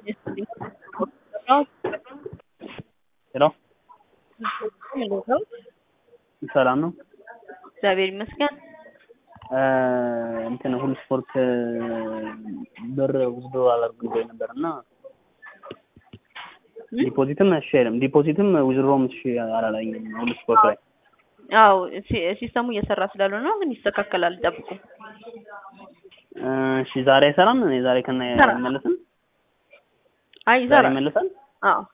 ሄሎ ሰላም ነው? እግዚአብሔር ይመስገን። እንትን ሁሉ ስፖርት ብር ውስዶ አላደርግም ብሎኝ ነበር እና ዲፖዚትም እሺ አይልም ዲፖዚትም ዊዝድሮም እሺ አላለኝም ሁሉ ስፖርት ላይ አዎ ሲ- ሲስተሙ እየሰራ ስላልሆነ ነው፣ ግን ይስተካከላል። ጠብቁ። እሺ ዛሬ አይሰራም ዛሬ ከና ይሰራል። አይመለስም አይ ዛሬ ይሰራል። ይመለሳል አዎ